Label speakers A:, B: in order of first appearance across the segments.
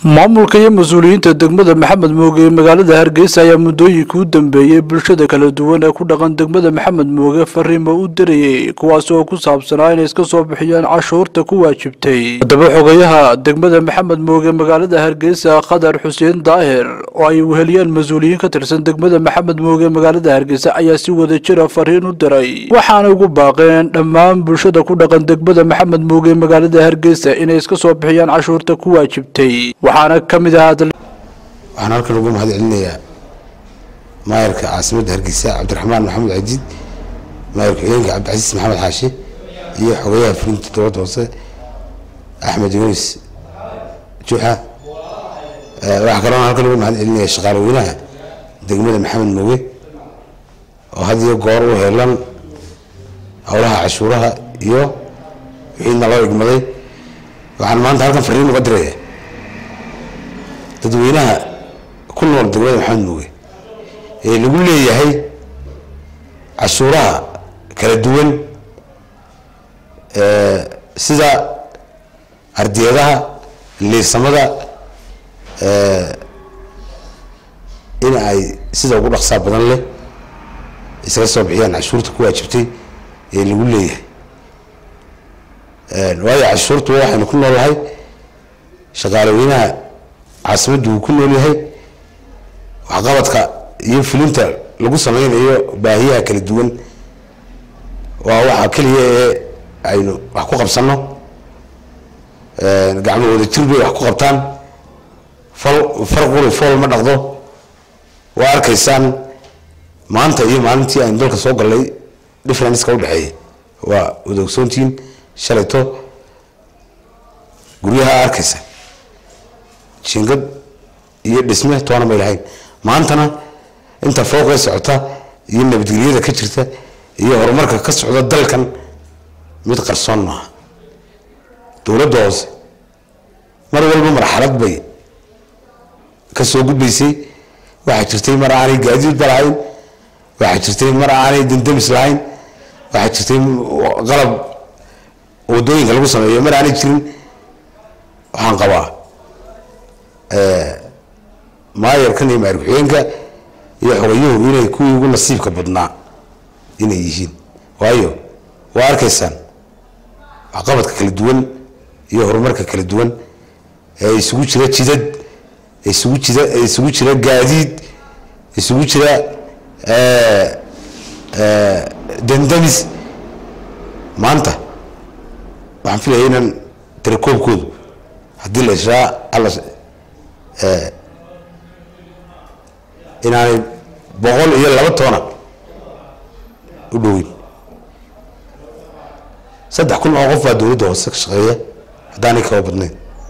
A: maamulka iyo mas-uuliyiinta degmada maxamed mooge ee magaalada hargeysa ayaa muddooyinkii u dambeeyey bulshada kala duwan ee ku dhaqan degmada maxamed mooge fariimo u dirayey kuwaas oo ku saabsanaa inay iska soo bixiyaan cashuurta ku waajibtay haddaba xogayaha degmada maxamed mooge magaalada hargeysa khadar xuseen daahir oo ay weheliyaan mas-uuliyiin ka tirsan degmada maxamed mooge magaalada hargeysa ayaa si wada jira fariin u diray waxaana ugu baaqeen dhammaan bulshada ku dhaqan degmada maxamed mooge magaalada hargeysa inay iska soo bixiyaan cashuurta ku waajibtay waxaana ka mid ahaa
B: waxaan halkan ugu mahad celinayaa maayarka caasimadda hargeysa cabdiraxmaan maxamed cajiid maayarka xigeenka cabdicasiis maxamed xaashi iyo xogayaha fulinta dowladda hoose axmed yunis juuxa waxaa kaloo halkan ugu mahad celinaya shaqaale weynaha degmada maxamed mooge oo had iyo goor u heelan howlaha cashuuraha iyo wixiina loo igmaday waxaan maanta halkan fariin uga diraya dadweynaha ku nool degmada maxamed mooge ee lagu leeyahay cashuuraha kala duwan sida ardiyadaha liisamada in ay sida ugu dhaqsaa badan leh iskaga soo bixiyaan cashuurta ku waajibtay ee lagu leeyahay waayo cashuurtu waxaynu ku noolahay shaqaale weynaha caasimaddu uu ku nool yahay waxqabadka iyo fulinta lagu sameynayo baahiyaha kala duwan waa waxa keliya ee aynu wax ku qabsano gacmo wada jir bay wax ku qabtaan fal farquli fool ma dhaqdo waa arkaysaan maanta iyo maalintii aynu dalka soo gallay differenceka udhexeeya waa wada ogsoontihiin shalayto guryaha arkaysa jingad iyo dhisme toona may lahayn maantana inta fooqee socota iyo nabadgelyada ka jirta iyo horumarka ka socda dalkan mid qarsoon maaha dowladda hoose mar walba marxalad bay ka soo gudbaysay waxaa jirtay mar aanay gaadiidba lahayn waxaa jirtay mar aanay dandamis lahayn waxaa jirtay qalab wadooyinka lagu sameeyo mar aanay jirin waxaan qabaa maayarkan iyo maayar ku-xigeenka iyo xogayuhu inay kuwii ugu nasiibka badnaa inay yihiin waayo waa arkaysaan waxqabadka kala duwan iyo horumarka kala duwan ee isugu jira jidad isugu jira isugu jira gaadiid isugu jira dandamis maanta waxaan filaya inaan tirakoobkoodu haddii la israa alla inaanay boqol iyo laba toona u dhoweyn saddex kun oo qof baa dowladda hoose ka shaqeeya haddaanay kaba badnayn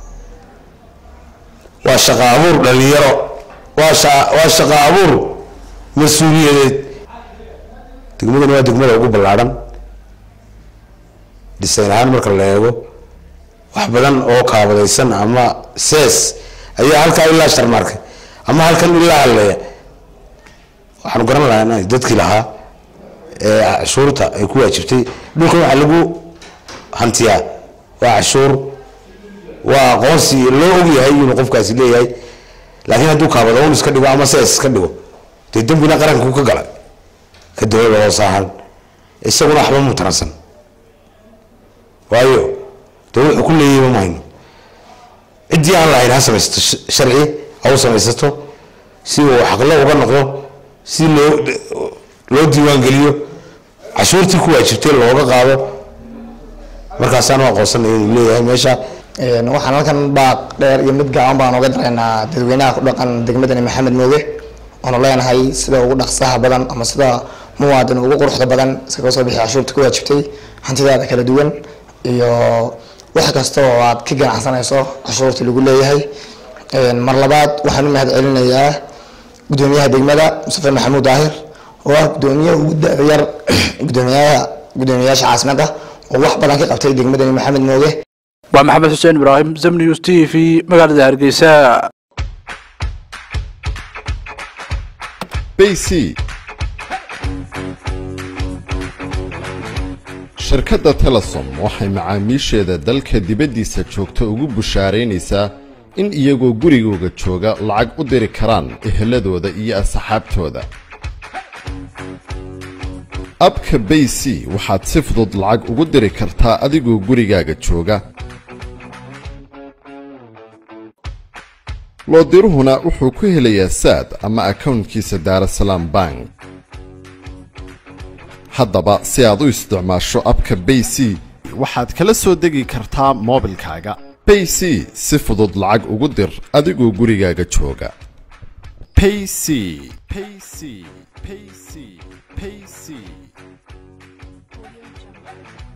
B: waa shaqa abuur dhalinyaro waa sha waa shaqa abuur mas-uuliyadeed degmadana waa degmada ugu ballaadhan dhisayn ahaan marka la eego wax badan oo kaabadaysan ama sees ayaa halkaa ilaa sharmaarkay ama halkan ilaa halleeya waxaanu garan lahaa dadkii lahaa ee cashuurta ay ku waajibtay dhulkan waxaa lagu hantiyaa waa cashuur waa aqoonsi loo ogyahay inuu qofkaasi leeyahay laakiin hadduu kaabado un iska dhigo ama sees iska dhigo dee dembina qaranku ka gala ka dowlada hoos ahaan isaguna waxba mutaransan waayo dee wuxuu ku leeyayba mahayno ciddii aan lahayn ha samaysato sharci ha u samaysato si uu xaqlo uga noqdo si loo loo diiwaangeliyo cashuurtii ku waajibtay looga qaado markaasaan u aqoonsanaya inuu leeyahay meesha
C: waxaan halkan baaq dheer iyo mid gaaban baan oga daraynaa dadweynaha ku dhaqan degmadani maxamed mooge oonu leenahay sida ugu dhaqsaha badan ama sida muwaadin ugu quruxda badan iskaga soo bixi cashuurta ku waajibtay hantidaada kala duwan iyo wax kasta oo aad ka ganacsanayso cashuurta lagu leeyahay mar labaad waxaan u mahad celinayaa gudoomiyaha degmada mustafe maxamuud daahir oo ah gudoomiyaha ugu da-yar gudoomiyaha gudoomiyayaasha caasimadda oo wax badan ka qabtay degmadani maxamed mooge
A: waa maxamed xuseen ibraahim zamnius t v magaalada hargeysa
D: bc shirkadda telesom waxay macaamiisheeda dalka dibaddiisa joogta ugu bushaaraynaysaa in iyagoo gurigooga jooga lacag u diri karaan eheladooda iyo asxaabtooda abka bay c waxaad si fudud lacag ugu diri kartaa adigoo gurigaaga jooga loodiruhuna wuxuu ku helayaa saad ama akownkiisa daarasalaam bank haddaba si aad u isticmaasho abka bay c
E: waxaad kala soo degi kartaa moobilkaaga
D: bay c si fudud lacag ugu dir adigoo gurigaaga jooga
E: payc payc payc payc